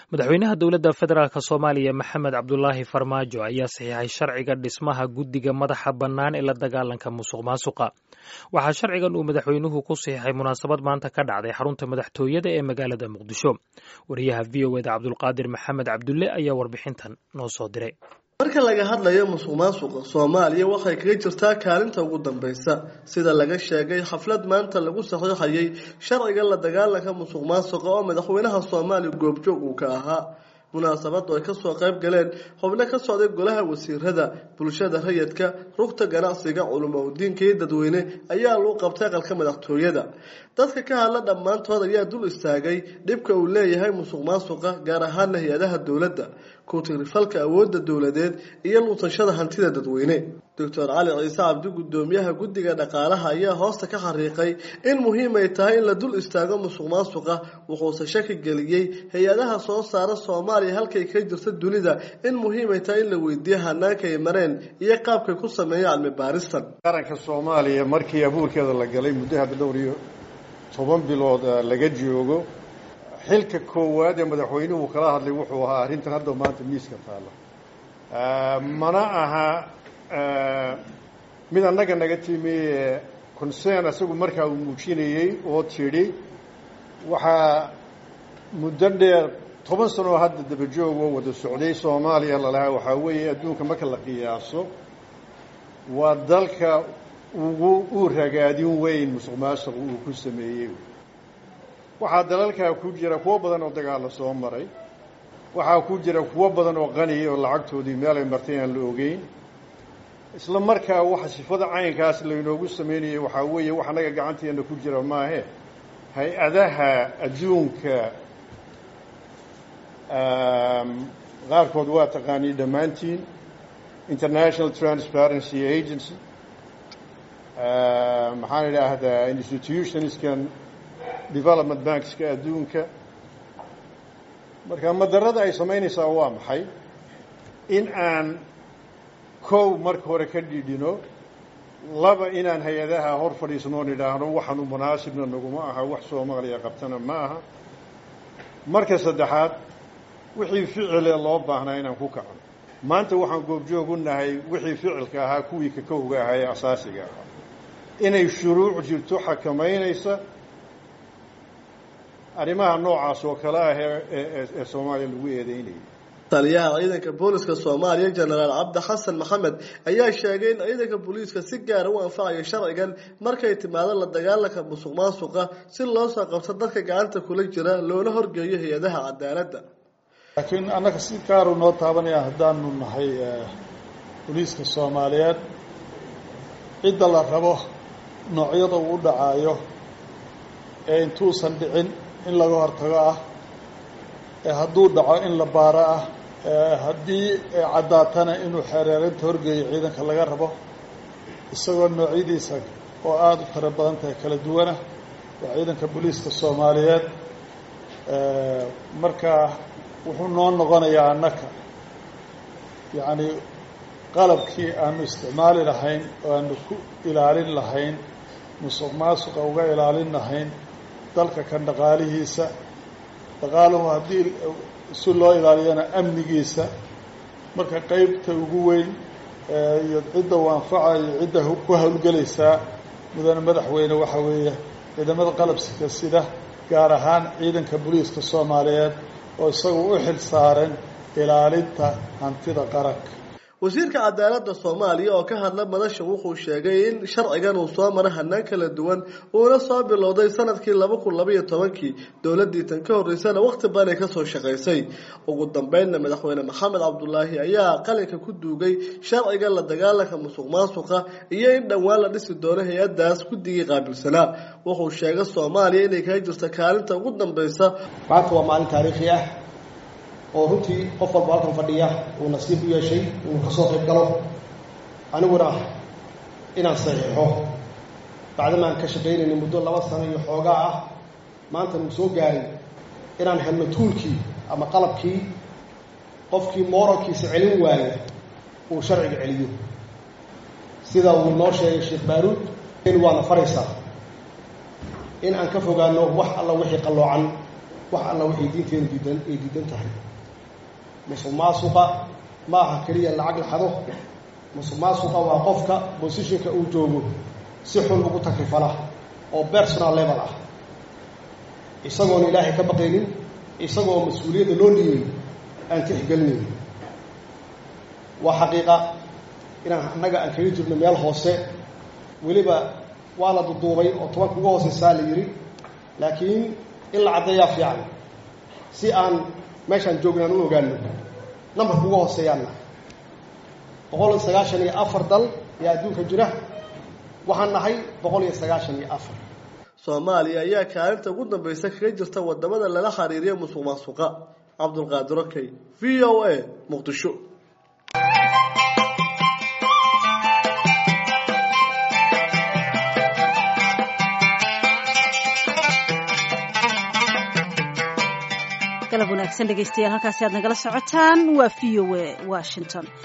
madaxweynaha dowladda federaalk soomaaliya maxamed cabdulaahi farmaajo ayaa saxiixay sharciga dhismaha guddiga madaxa bannaan ee la dagaalanka musuq maasuqa waxaa sharcigan uu madaxweynuhu ku saxiixay munaasabad maanta ka dhacday xarunta madaxtooyada ee magaalada muqdisho wariyaha v o eda cabdulqaadir maxamed cabdulle ayaa warbixintan noo soo diray marka laga hadlayo musuq maasuqa soomaaliya waxay kaga jirtaa kaalinta ugu dambeysa sida laga sheegay xaflad maanta lagu saxiixayay sharciga la dagaalanka musuq maasuqa oo madaxweynaha soomaaliya goobjoog uu ka ahaa munaasabadu ay kasoo qayb galeen xubno ka socday golaha wasiirada bulshada rayidka rugta ganacsiga culimo udiinka iyo dadweyne ayaa lagu qabtay aqalka madaxtooyada dadka ka hadla dhammaantood ayaa dul istaagay dhibka uu leeyahay musuq maasuqa gaar ahaana hay-adaha dowladda ku-tigrifalka awoodda dowladeed iyo luutashada hantida dadweyne doctor cali ciise cabdi guddoomiyaha guddiga dhaqaalaha ayaa hoosta ka xariiqay in muhiim ay tahay in la dul istaago musuq maasuqa wuxuuse shaki geliyey hay-adaha soo saara soomaaliya halkay ka jirta dunida in muhiim ay tahay in la weydiiyo hanaanka ay mareen iyo qaabkay ku sameeya cilmi baaristan qaranka soomaaliya markii abuurkeeda la galay muddo hadda dhowr iyo toban bilood laga joogo xilka koowaad ee madaxweynuhu kala hadlay wuxuu ahaa arrintan hadda maanta miiska taalla mana aha mid annaga naga timi concern isagu markaa uu muujinayey oo tidhi waxaa muddo dheer toban sanoo hadda dabajoog oo wada socday soomaaliya lalahaa waxaa weeye adduunka marka la qiyaaso waa dalka ugu u ragaadin weyn musuq maasuq uu ku sameeyey waxaa dalalkaa ku jira kuwo badan oo dagaalla soo maray waxaa ku jira kuwo badan oo qaniya oo lacagtoodii meel ay martay aan la ogeyn isla markaa waxa sifada caynkaas laynoogu samaynayay waxaa weeye wax annaga gacanteena ku jira maahe hay-adaha adduunka qaarkood waa taqaanii dhammaantiin international transparency agency maxaan idhaahdaa institutionskan development bankska adduunka marka madarada ay samaynaysaa waa maxay in aan kow marka hore ka dhidhino laba inaan hay-adaha hor fadhiisnoon idhaahno waxaanu munaasibna naguma aha wax soomaaliya qabtana ma aha marka saddexaad wixii ficile loo baahnaa inaan ku kacno maanta waxaan goobjoog u nahay wixii ficilka ahaa kuwii kakowga ahaa ee asaasiga ahaa inay shuruuc jirto xakamaynaysa arrimaha noocaas oo kale ah ee soomaaliya lagu eedeynayay taliyaha ciidanka booliska soomaaliya jenaraal cabdi xasan maxamed ayaa sheegay in ciidanka booliiska si gaara u anfacayo sharcigan markay timaado la dagaalanka musuq maasuqa si loo soo qabto dadka gacanta kula jira loona horgeeyo hay-adaha cadaaladda laakiin annaga si gaaru noo taabanaya haddaanu nahay booliiska soomaaliyeed cidda la rabo noocyada uu u dhacaayo ee intuusan dhicin in laga hortago ah ee hadduu dhaco in la baaro ah ee haddii caddaatana inuu xeereerinta horgeeyo ciidanka laga rabo isagoo noocyadiisa oo aada u tiro badan tahay kala duwana waa ciidanka booliiska soomaaliyeed marka wuxuu noo noqonayaa annaka yacni qalabkii aanu isticmaali lahayn oo aanu ku ilaalin lahayn musuq maasuqa uga ilaalin lahayn dalka kan dhaqaalihiisa dhaqaaluhu haddii si loo ilaaliyana amnigiisa marka qeybta ugu weyn iyo cidda u anfacayo cidda ku howlgelaysaa mudane madaxweyne waxaa weeye ciidamada qalabsika sida gaar ahaan ciidanka booliiska soomaaliyeed oo isagu u xil saaran ilaalinta hantida qaranka wasiirka cadaaladda soomaaliya oo ka hadla madasha wuxuu sheegay in sharcigan uu soo mara hanaan kala duwan uuna soo bilowday sanadkii laba kun labaiyo tobankii dowladdii tan ka horreysana wakhti badan ay kasoo shaqaysay ugu dambeynna madaxweyne maxamed cabdulaahi ayaa qalinka ku duugay sharciga la dagaalanka musuq maasuqa iyo in dhowaan la dhisi doono hay-addaas guddigii qaabilsanaa wuxuu sheegay soomaaliya inay kaga jirto kaalinta ugu dambeysa maanta waa maalin taariikhi ah oo runtii qof walba halkan fadhiya uu nasiib u yeeshay inuu ka soo qayb galo aniguna inaan saxiixo bacdamaan ka shaqaynayna muddo laba sano iyo xoogaa ah maanta nuu soo gaaray inaan helno tuulkii ama qalabkii qofkii mooralkiisa celin waaya uu sharciga celiyo sida uu noo sheegay sheekh baaruud in waana faraysaa in aan ka fogaano wax alla wixii qalloocan wax alla waxay diinteenu diidan ay diidan tahay musuq maasuqa ma aha keliya lacag la xado musuq maasuqa waa qofka bosishinka uu joogo si xun ugu takrifala oo personal level ah isagoona ilaahay ka baqaynin isagoo mas-uuliyadda loo dhiibay aan tixgelinayn waa xaqiiqa inaan annaga aan kaga jirno meel hoose weliba waa la duduubay oo tobanka uga hooseysaa la yidhi laakiin in la caddeeyaa fiican si aan meeshaan joogna aan u ogaano nambarka uga hooseeyaanna boqol iyo sagaashan iyo afar dal ayaa adduunka jira waxaan nahay boqol iyo sagaashan iyo afar soomaaliya ayaa kaalinta ugu dambaysa kaga jirta wadamada lala xiriiriya musuq maasuqa cabdulqaadir okey v o a muqdisho galab wanaagsan dhegeystayaal halkaasi aad nagala socotaan waa v o a washington